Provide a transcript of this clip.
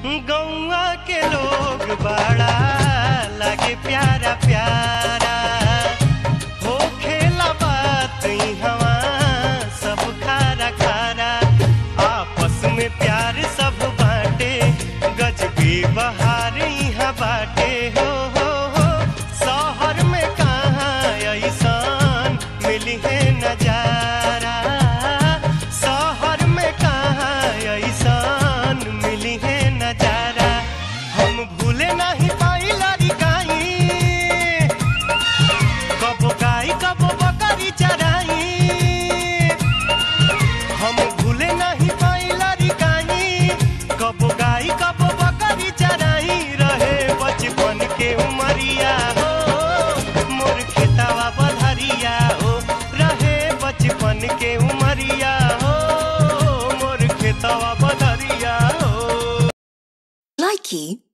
गौआ के लोग बड़ा लागे प्यारा प्यारा हो खेला बात हवा सब खारा खारा आपस में प्यार सब बाटे गजबी बहार यहाँ बाटे हो हो हो शहर में कहाँ ऐसान मिली है नजारा शहर में कहाँ ऐसान मिली है नजारा हम भूले नहीं पाई लड़काई कबो गाई कबो बकरी चराई हम भूले नहीं पाई लड़काई कबो गाई कबो बकरी चराई रहे बचपन के उमरिया हो मोर खेतावा बधरिया हो रहे बचपन के उमरिया हो मोर खेतावा बधरिया हो Likey